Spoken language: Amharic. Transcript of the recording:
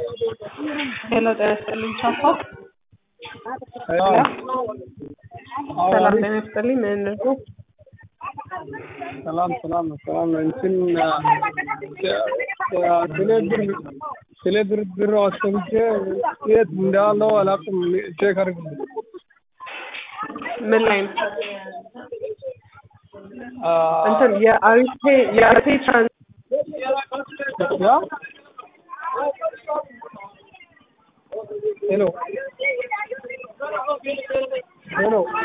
ሄሎ ጤና ይስጥልኝ ቻፓ ሰላም ጤና ይስጥልኝ ምን ነው ሰላም ሰላም ሰላም እንትን ስለ ብር ስለ ብር ብር አስቀምጬ የት እንዳለው አላውቅም። ቼክ አድርግልኝ። ምን ላይ ነው እንትን የአሪፌ የአሪፌ ትራንስ ያ ሄሎ ሄሎ